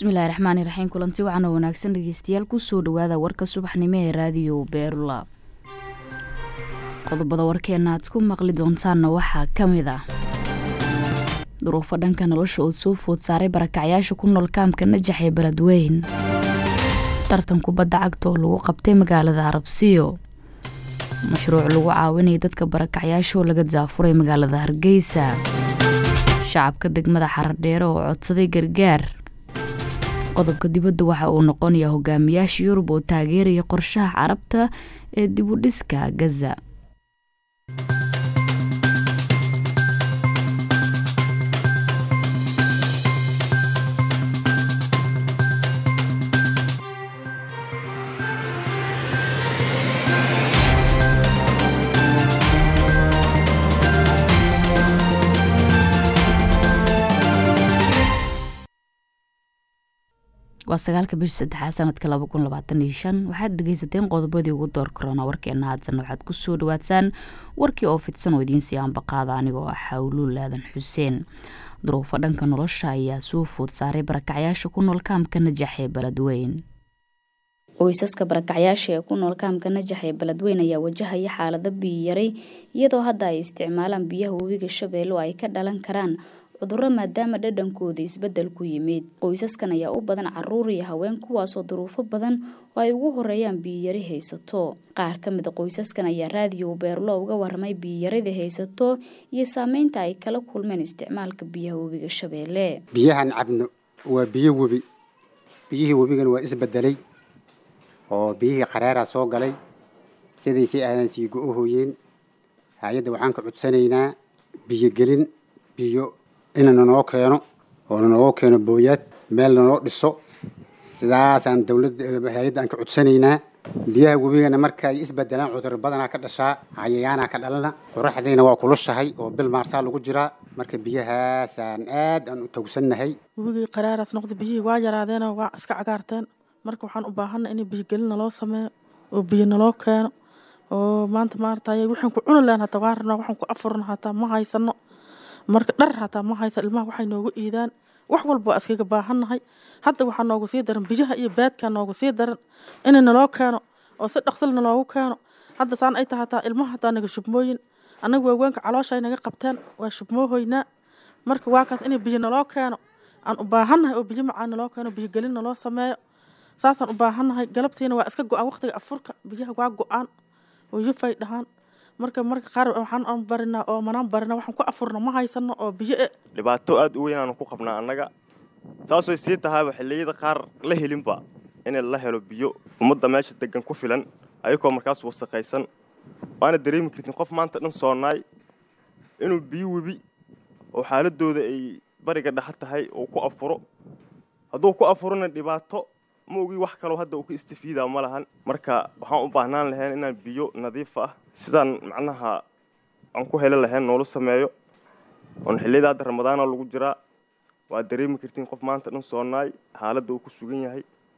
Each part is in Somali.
bismillahi raxmaani raxiim kulanti wacan oo wanaagsan dhegeystayaal kusoo dhawaada warka subaxnimo ee raadiyo beerula qodobada warkeena aad ku maqli doontaanna waxaa ka mid ah duruufo dhanka nolosha oo soo food saaray barakacyaasha ku nool kaamka najax ee beledweyn tartan kubadda cagta oo lagu qabtay magaalada arabsiyo mashruuc lagu caawinaya dadka barakacyaasha oo laga daafuray magaalada hargeysa shacabka degmada xaradheere oo codsaday gargaar qodobka dibadda waxa uu noqonayaa hogaamiyaasha yurub oo taageeraya qorshaha carabta ee dibudhiska gaza waa sagaalka bish saddexaad sanadka laba kun labaatan iyo shan waxaad dhegeysateen qodobadii ugu door korona warkeena haadsan waxaad kusoo dhawaadsaan warkii oo fidsan oo idiin sii aanbaqaada anigoo ah xawluul aadan xuseen duruufo dhanka nolosha ayaa soo food saaray barakacyaasha ku nool kaamka najax ee beledweyn qoysaska barakacyaasha ee ku nool kaamka najax ee beledweyn ayaa wajahaya xaalado biyoyaray iyadoo hadda ay isticmaalaan biyaha webiga shabeelle oo ay ka dhalan karaan cudurro maadaama dhadhankooda isbeddel ku yimid qoysaskan ayaa u badan caruur iyo haween kuwaasoo duruufo badan oo ay ugu horeeyaan biyiyari haysato qaar ka mid a qoysaskan ayaa raadiyo beerlo uga warramay biyiyarada haysato iyo saameynta ay kala kulmeen isticmaalka biyaha webiga shabeelle biyahan cabno waa biyo webi biyihii webigana waa isbedelay oo biyihii qareeraa soo galay sidaysay aadaan sii go-ohooyeen hay-adda waxaan ka codsanaynaa biyogelin biyo ina nanoo keeno oo nanoo keeno booyaad meel nanoo dhiso sidaasaan dawladda hay-adda aan ka codsanaynaa biyaha webigana markaay isbedelaan cudur badanaa ka dhashaa cayayaanaa ka dhalana qoraxdiina waa kulushahay oo bil maarsaa lagu jiraa marka biyahaasaan aad aan u tawsannahay webigii qaraaraas noqda biyihii waa yaraadeenoo waa iska cagaarteen marka waxaan u baahanna in biyogelin naloo sameeyo oo biyo naloo keeno oo maanta maartay waxaan ku cuni lahan hataa waa rabnaa waxaan ku afurna hataa ma haysano marka dhar hataa ma haysa ilmaha waxay noogu iidaan wax walba waa iskaga baahannahay hadda waxaa noogu sii daran biyaha iyo baadkaa noogu sii daran in naloo keeno oo si dhaqsil naloogu keeno hadda saan ay tahay hataa ilmaha hataa naga shubmooyin annaga waawaanka caloosha ay naga qabteen waa shubmoohoynaa marka waa kaas in biyo naloo keeno aan u baahannahay oo biyo macaan naloo keeno biyo gelin naloo sameeyo saasaan u baahannahay galabtiina waa iska go-aan waqtiga afurka biyaha waa go-aan oo yufay dhahaan marka marka qaar waxaan barinaa oo manaan barina waxaan ku afurna ma haysano oo biyo e dhibaato aada u weyn aanu ku qabnaa annaga saasay sii tahayba xilliyada qaar la helinba in la helo biyo ummadda meesha degan ku filan ayagoo markaas wasaqaysan waana dareemi kartin qof maanta dhan soonaay inuu biyo webi oo xaaladooda ay bariga dhexa tahay uu ku afuro hadduu ku afurona dhibaato ma ogi wax kaloo hadda uu ka istifiidaa ma lahan marka waxaan u baahnaan lahayn inaan biyo nadiif ah sidaan macnaha aan ku heli lahayn noola sameeyo oon xilliyada hadda ramadaana lagu jiraa waad dareemi kartiin qof maanta dhan soonaay xaaladda uu ku sugan yahay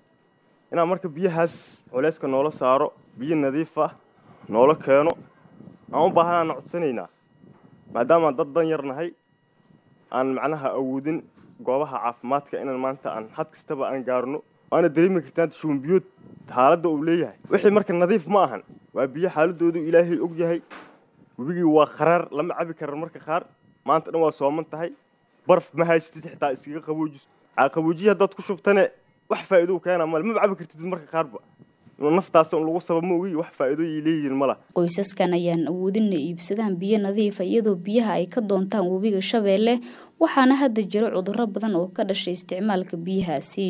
inaan marka biyahaas culeyska noola saaro biyo nadiif ah noola keeno aan u baahanaana codsanaynaa maadaamaan dad dan yar nahay aan macnaha awoodin goobaha caafimaadka inaan maanta aan had kastaba aan gaarno waana dareemi kartaan shuunbiyood xaaladda uu leeyahay wixii marka nadiif ma ahan waa biyo xaaladoodu ilaahay og yahay webigii waa qaraar lama cabi karan marka qaar maanta dhan waa sooman tahay barf ma haysatid xitaa iskaga qaboojiso qaboojiya haddaad ku shubtane wax faa'iido keena male maba cabi kartid marka qaarba naftaas un lagu sabab ma ogi wax faa'iidooyay leeyihiin mala qoysaskan ayaan awoodin inay iibsadaan biyo nadiifa iyadoo biyaha ay ka doontaan webiga shabeelle waxaana hadda jiro cudurro badan oo ka dhashay isticmaalka biyahaasi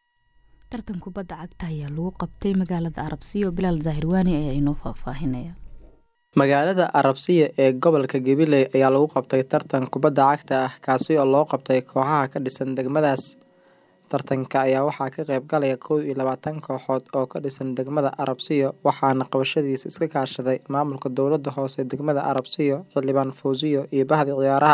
tartan kubadda cagta ayaa lagu qabtay magaalada arabsiyo bilaal zaahirwaani ayaa inoo faahfaahinaya magaalada arabsiya ee gobolka gabiley ayaa lagu qabtay tartan kubadda cagta ah kaasi oo loo qabtay kooxaha ka dhisan degmadaas tartanka ayaa waxaa ka qayb galaya kow iyo labaatan kooxood oo ka dhisan degmada arabsiyo waxaana qabashadiisa iska kaashaday maamulka dowladda hoose degmada arabsiyo xildhibaan fawsiyo iyo bahdi ciyaaraha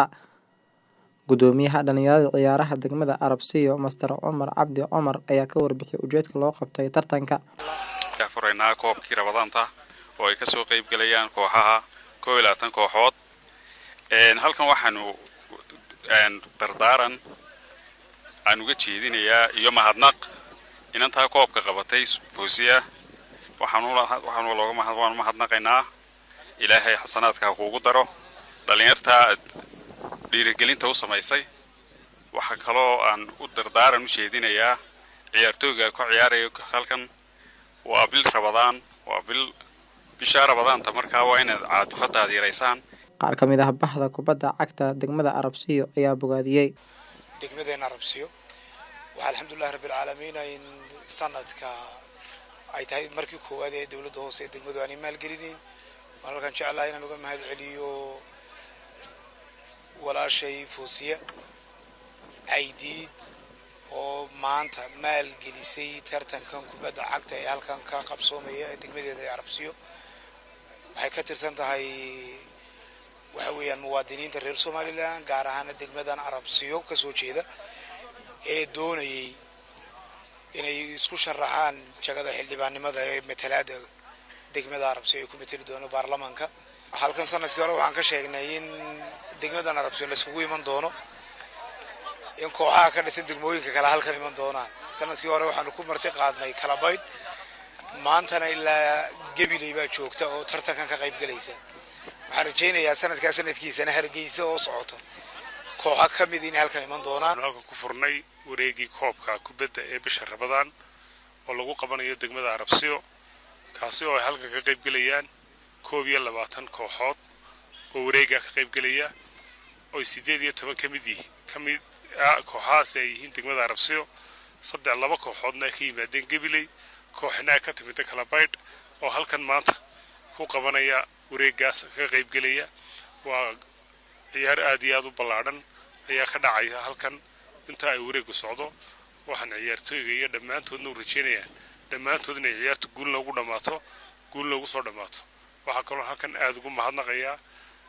gudoomiyaha dhalinyarada ciyaaraha degmada arabsiyo master cumar cabdi cumar ayaa ka warbixiyay ujeedka loo qabtay tartanka furaynaa koobkii rabadaanta oo ay kasoo qeyb galayaan kooxaha koo iyo labaatan kooxood halkan waxaanu dardaaran aan uga jeedinayaa iyo mahadnaq inantaa koobka qabatay boosiya waxaanu looga mahadnaqaynaa ilaahay xasanaadka ha kuugu daro dhallinyartaa aad dhiirigelinta u samaysay waxaa kaloo aan u dardaaran u jeedinayaa ciyaartooyga ka ciyaaraya halkan waa bil rabadaan waa bil bishaa rabadaanta markaa waa inaad caadifadaad yaraysaan qaar ka mid ah baxda kubadda cagta degmada arabsiyo ayaa bogaadiyey degmadeena arabsiyo waxaa alxamdulilahi rabbilcaalamiin in sanadka ay tahay markii koowaad ee dowladda hoose ee degmadu aanay maalgelinayn waan halkan jeclahay inaan uga mahad celiyo walaashay foosiya caydiid oo maanta maalgelisay tartankan kubadda cagta ee halkan ka qabsoomaya ee degmadeeda ee arabsiyo waxay ka tirsan tahay waxa weeyaan muwaadiniinta reer somalilan gaar ahaana degmadan arabsiyo kasoo jeeda ee doonayay inay isku sharaxaan jagada xildhibaannimada ee matalaada degmada arabsiyo ay ku mateli doono baarlamaanka halkan sanadkii hore waxaan ka sheegnay in degmadan arabsiyo laiskugu iman doono in kooxaha ka dhisan degmooyinka kale halkan iman doonaan sanadkii hore waxaanu ku marti qaadnay kalabaydh maantana ilaa gabiley baa joogta oo tartankan ka qayb galaysa waxaan rajaynayaa sanadkaa sanadkiisana hargeysa oo socota kooxa ka mid inay halkan iman doonaan halkan ku furnay wareegii koobka kubadda ee bisha rabadaan oo lagu qabanayo degmada arabsiyo kaasi oo ay halkan ka qayb gelayaan koob iyo labaatan kooxood oo wareegaa ka qayb gelaya oo sideed iyo toban ka mid yihiin ka mid kooxahaasi ay yihiin degmada arabsiyo saddex laba kooxoodna ay ka yimaadeen gabiley kooxina ay ka timida kalabaydh oo halkan maanta ku qabanaya wareegaas ka qayb gelaya waa ciyaar aad iyo aad u ballaadhan ayaa ka dhacaya halkan inta ay wareegu socdo waxaan ciyaartooyga iyo dhammaantoodna u rajeynayaan dhammaantood inay ciyaartu guul loogu dhammaato guul loogu soo dhammaato waxaa kaloo halkan aada ugu mahadnaqayaa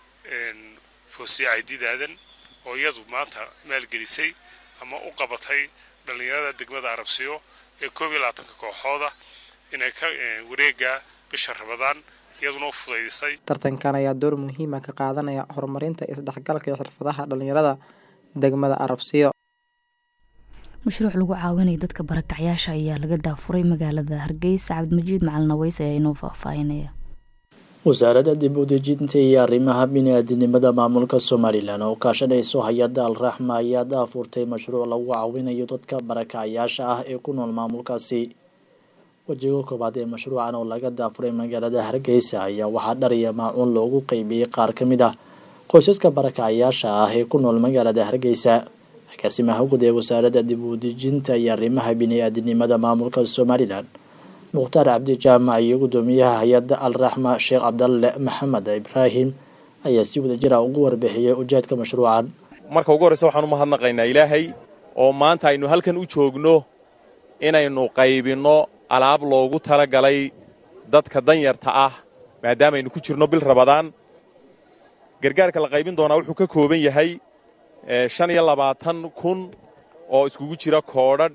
foosiya caydiid aadan oo iyadu maanta maalgelisay ama u qabatay dhallinyarada degmada arabsiyo ee koob iyo labaatanka kooxooda inay ka wareega bisha rabadaan iyaduna u fudaydisay tartankan ayaa door muhiima ka qaadanaya horumarinta isdhexgalka iyo xirfadaha dhallinyarada degmada arabsiyo mashruuc lagu caawinaya dadka barakacyaasha ayaa laga daafuray magaalada hargeysa cabdimajiid macalin aweys ayaa inoo faahfaahinaya wasaaradda dib u dejinta iyo arrimaha bini-aadinimada maamulka somalilan oo kaashanayso hay-adda alraxma ayaa daafurtay mashruuc lagu caawinayo dadka barakacyaasha ah ee ku nool maamulkaasi wejiga koobaad ee mashruucan oo laga daafuray magaalada hargeysa ayaa waxaa dhariya maacuun loogu qeybiyey qaar ka mid ah qoysaska barakacyaasha ah ee ku nool magaalada hargeysa agaasimaha guud ee wasaaradda dib u dejinta iyo arrimaha bini-aadinimada maamulka somalilan mukhtaar cabdi jaamac iyo guddoomiyaha hay-adda alraxma sheekh cabdalle maxamed ibraahim ayaa si wada jira ugu warbixiyey ujeedka mashruucan marka ugu horreysa waxaan u mahadnaqaynaa ilaahay oo maanta aynu halkan u joogno inaynu qaybinno alaab loogu talagalay dadka danyarta ah maadaamaynu ku jirno bil rabadaan gargaarka la qaybin doonaa wuxuu ka kooban yahay shan iyo labaatan kun oo iskugu jira koodhadh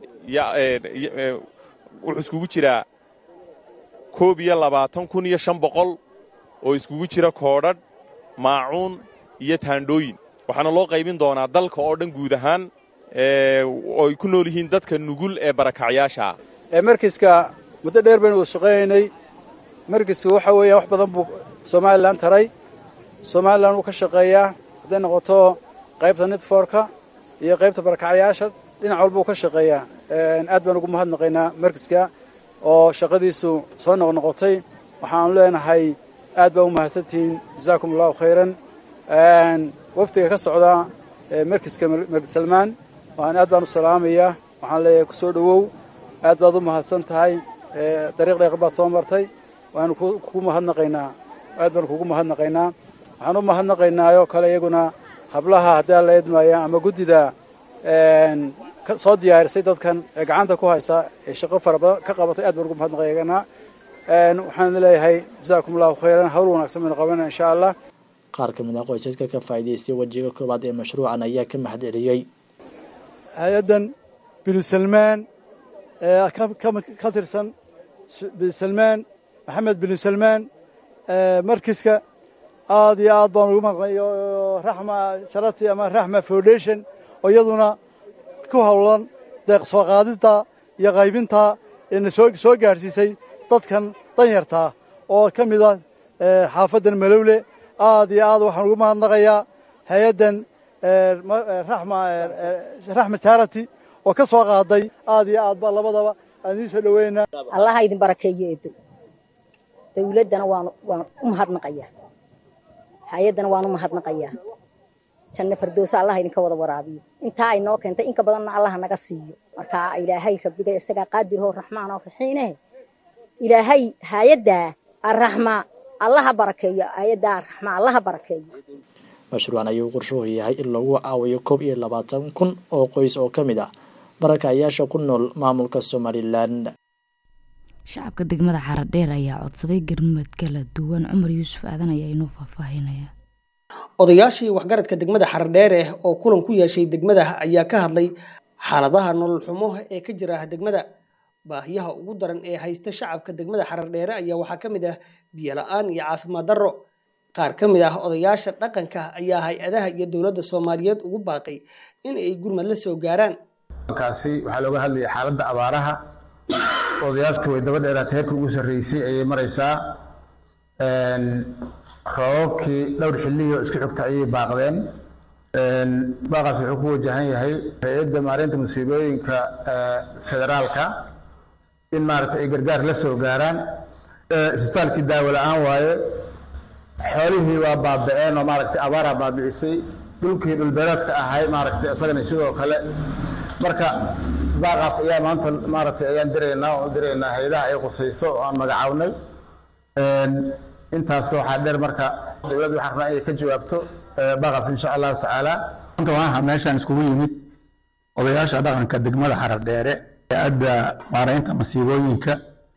wuxuu iskugu jiraa koob iyo labaatan kun iyo shan boqol oo iskugu jira koodhadh maacuun iyo taandhooyin waxaana loo qaybin doonaa dalka oo dhan guud ahaan oo ay ku nool yihiin dadka nugul ee barakacyaasha markiska muddo dheer baynu wada shaqaynaynay markiska waxa weeyaan wax badan buu somalilan taray somalilan wuu ka shaqeeyaa hadday noqoto qaybta netforka iyo qaybta barakacyaasha dhinac walba uu ka shaqeeyaa aad baan ugu mahadnaqaynaa markiska oo shaqadiisu soo noqnoqotay waxaanu leenahay aad baa u mahadsantihiin jazaakum allahu khayran wafdiga ka socda markiska markis salmaan waan aad baan u salaamayaa waxaan leeyahay ku soo dhowow aad baad u mahadsan tahay dariiq dheeqar baad soo martay waanu kugu mahadnaqaynaa aad baan kugu mahadnaqaynaa waxaan u mahadnaqaynaayoo kale iyaguna hablaha haddii alla idmaya ama guddida soo diyaarisay dadkan ee gacanta ku haysa ee shaqo fara badan ka qabatay aad baan ugu mahadnaqaynaa waxaan leeyahay jazaakum allahu khayran hawl wanaagsan baynu qabanaa insha allah qaar ka mid ah qoysaska ka faa'iidaystay wejiga koowaad ee mashruucan ayaa ka mahad celiyey hay-addan binu salmaan ee ka tirsan binu salmaan maxamed binu salmaan markiska aad iyo aad baan ugu mahadnaqay raxma charity ama raxma foundation oo iyaduna ku howlan deeq soo qaadidta iyo qaybinta eena soo soo gaadhsiisay dadkan danyartaa oo ka mid ah xaafaddan malowle aad iyo aad waxaan ugu mahadnaqayaa hay-addan raxma charity oo ka soo qaaday aad iyo aad ba labadaba aan idiin soo dhaweynaa allaha idin barakeeyo eedo dawladdana waan waan u mahadnaqayaa hay-addana waan u mahadnaqayaa janno fardoosa allaha idinka wada waraabiyo intaa ay noo keentay inka badanna allaha naga siiyo marka ilaahay rabbiga isagaa qaadiroo raxmaan oo raxiineh ilaahay hay-addaa arraxma allaha barakeeyo hay-addaa arraxma allaha barakeeyo mashruucan ayuu qorshuhu yahay in lagu caawiyo koob iyo labaatan kun oo qoys oo ka mid ah barakacayaasha ku nool maamulka somalilan shacabka degmada xaradheer ayaa codsaday garmad kala duwan cumar yuusuf aadan ayaa inoo faahfaahinaya odayaashii waxgaradka degmada xaradheere oo kulan ku yeeshay degmada ayaa ka hadlay xaaladaha nolol xumo ee ka jira degmada baahiyaha ugu daran ee haysta shacabka degmada xaradheere ayaa waxaa ka mid ah biyo la-aan iyo caafimaad darro qaar ka mid ah odayaasha dhaqanka ayaa hay-adaha iyo dowladda soomaaliyeed ugu baaqay in ay gurmad la soo gaaraan kaasi waxaa looga hadlayay xaaladda abaaraha odayaashtu way daba dheeraatay heerkii ugu sarreysay ayay maraysaa roobabkii dhowr xilliyo isku xigta ayay baaqdeen baaqaas wuxuu ku wajahan yahay hay-adda maareynta musiibooyinka federaalka in maaragtay ay gargaar la soo gaaraan isbitaalkii daawo la-aan waaye xoolihii waa baaba-een oo maaragtay abaaraa baabicisay dhulkii dhulbeereedka ahay maaragtay isagana sidoo kale marka baaqaas ayaa maanta maaragtay ayaan diraynaa oo diraynaa hay-adaha ay qusayso oo aan magacawnay intaas waxaa dheer marka dowladda waxaan rabnaa inay ka jawaabto baaqaas insha allahu tacaala maanta waxaa meeshaan iskugu yimid odayaasha dhaqanka degmada xaradheere hay-adda maaraynta masiibooyinka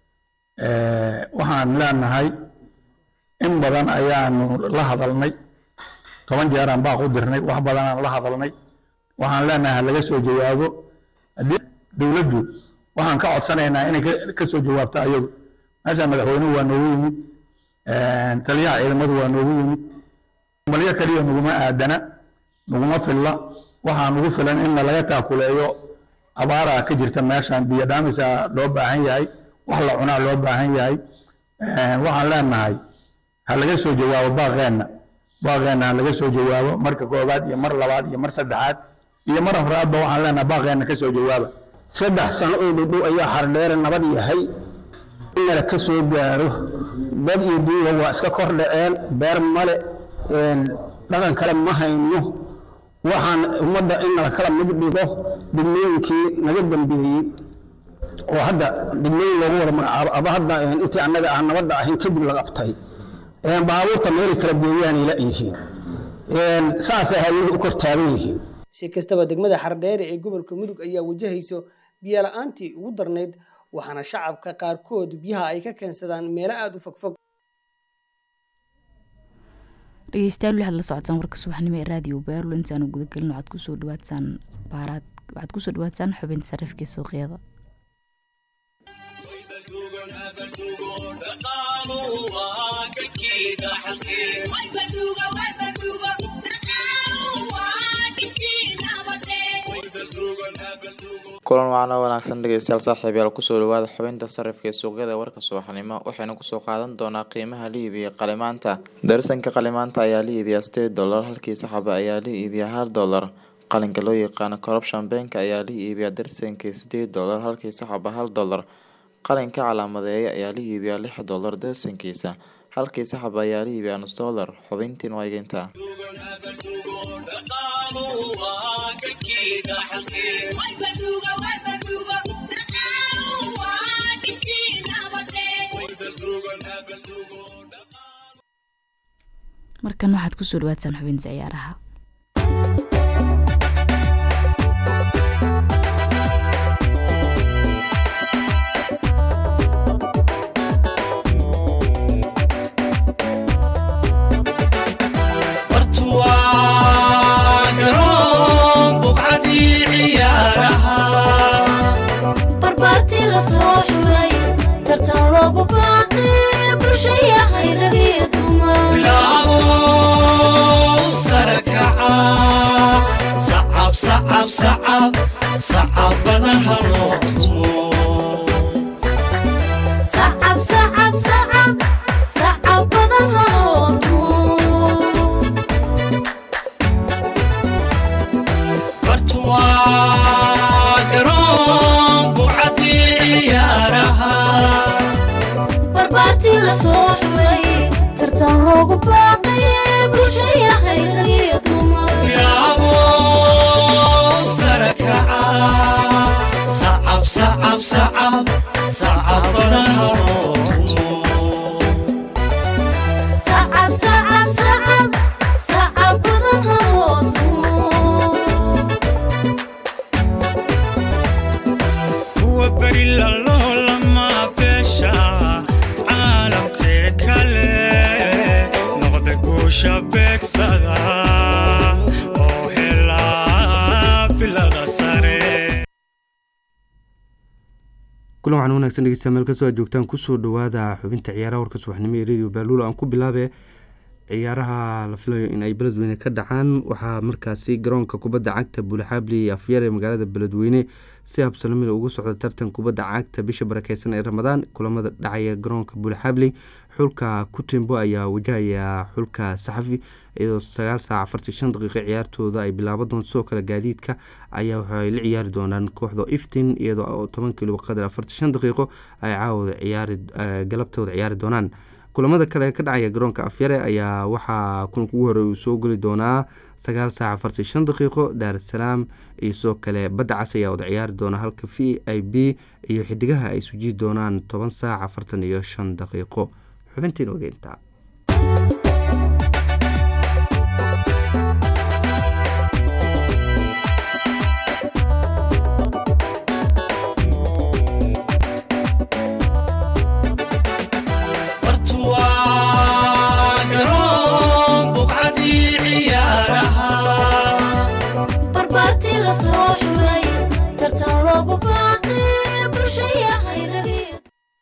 waxaan leenahay in badan ayaanu la hadalnay toban jeeraan baaq u dirnay wax badanaan la hadalnay waxaan leenahay laga soo jawaabo haddii dowladdu waxaan ka codsanaynaa inay ka soo jawaabto ayagu meeshaan madaxweynuhu waa noogu yimid taliyaha ciidamadu waa noogu yimid malyo keliya naguma aadana naguma filla waxaa nagu filan in laga taakuleeyo abaaraa ka jirta meeshaan biyo dhaamisa loo baahan yahay wax la cunaa loo baahan yahay waxaan leenahay ha laga soo jawaabo baaqeenna baaqeenna ha laga soo jawaabo marka koobaad iyo mar labaad iyo mar saddexaad iyo mar afraadba waxaan leenahay baaqeenna ka soo jawaaba saddex sano oo dhudhow ayaa xardheere nabad yahay inala ka soo gaaro dad iyo duuga waa iska kor dhaceen beer male dhaqan kale ma hayno waxaan ummadda in nala kala mid dhigo degmooyinkii naga dambeeyey oo hadda degmooyin loogu wada magacaabo aba hadda intii annaga aan nabadda ahayn kadib la qabtay baabuurta meelay kala geeyaanay la yihiin saasay hawluhu u kor taagan yihiin si kastaba degmada xardheere ee gobolka mudug ayaa wajahayso biyo la-aantii ugu darnayd waxaana shacabka qaarkood biyaha ay ka keensadaan meelo aada u fogfog dhegeystayaal waxaad la socotaan warka subaxnimo ee raadiyo beerlo intaanu gudagelin waxaad kusoo dhawaadsaan baaraad waxaad kusoo dhawaadsaan xubinta sarifkii suuqyada kulan waana wanaagsan dhegeystayaal saaxiibayaal kusoo dhawaada xubinta sarifka ee suuqyada warka subaxnimo waxaynu kusoo qaadan doonaa qiimaha la iibiya qalimaanta darsanka qalimaanta ayaa la iibiyaa sideed dollar halkii saxaba ayaa la iibiyaa hal dollar qalinka loo yaqaano corruption bank ayaa la iibiyaa darsankii sideed dollar halkii saxaba hal dollar qalinka calaamadeeya ayaa la iibiyaa lix dollar darsankiisa halkii saxaba ayaa la iibiyaa nus dollar xubintiin wayginta markan waxaad kusoo dhawaadsaan xubinta ciyaaraha sacab sacab sacabada haloo tumo sacab sacab sacab sacab badan haloo tumo bartuwaa garoon bucadii ciyaaraha barbaartii la soo xulay tartan loogu baaqay bulshaya hayragiyo dumar yaabo sare kaca sacab sacab sacab sacab badan haloo tumo sacab sacab sacab sacab badan haloo tumo kuwa beri laloo lama beesha caalamkee kale noqda guusha beegsada oo helaa bilada sare kulan waxaan wanaagsan dhegeystayaal meel kastoo aad joogtaan kusoo dhawaada xubinta ciyaaraha warka subaxnimo ee radio baaluul aan ku bilaabe ciyaaraha la filayo in ay beledweyne ka dhacaan waxaa markaasi garoonka kubadda cagta buulixaabli iyo afyar ee magaalada beledweyne si habsalamil ugu socda tartan kubadda cagta bisha barakeysan ee ramadaan kulamada dhacaya garoonka buulixaabli xulka kutembo ayaa wajahaya xulka saxafi iyadoo sagaal saac afartii shan daqiiqo ciyaartooda ay bilaaban doonto sidoo kale gaadiidka ayaa waxay la ciyaari doonaan kooxda iftin iyadoo toban kiloba qadar afartii shan daqiiqo ay caawada ciyaari galabtooda ciyaari doonaan kulamada kale ka dhacaya garoonka afyare ayaa waxaa kulanka ugu horey uu soo geli doonaa sagaal saac afartii shan daqiiqo daarasalaam iyo sidoo kale badda cas ayaa wada ciyaari doona halka v i b iyo xidigaha ay sujiyi doonaan toban saac afartan iyo shan daqiiqo xubintiin ogeynta bartuwaa garoon buqcadii ciyaaraha barbaartii la soo xulay tartan loogu baaqay bulshaya hayragiyo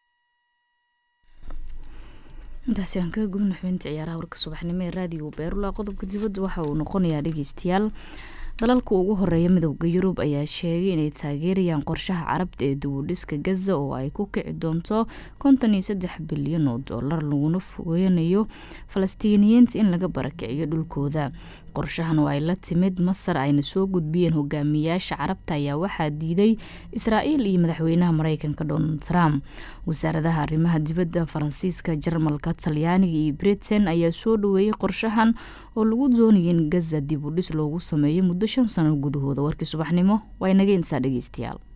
intaasi aan kaga gudubna xubinta ciyaaraha warka subaxnimo ee raadiyo beerula qodobka dibadda waxa uu noqonayaa dhegeystayaal dalalka ugu horeeya midowda yurub ayaa sheegay inay taageerayaan qorshaha carabta ee dibudhiska gaza oo ay ku kici doonto konton iyo saddex bilyan oo doolar laguna fogeynayo falastiiniyiinta in laga barakiciyo dhulkooda qorshahan oo ay la timid masar ayna soo gudbiyeen hogaamiyaasha carabta ayaa waxaa diiday israa'iil iyo madaxweynaha mareykanka donald trump wasaaradaha arrimaha dibadda faransiiska jarmalka talyaaniga iyo britain ayaa soo dhaweeyey qorshahan oo lagu doonaya in gaza dib u dhis loogu sameeyo muddo shan sano gudahooda warkii subaxnimo waa inaga intaa dhegeystayaal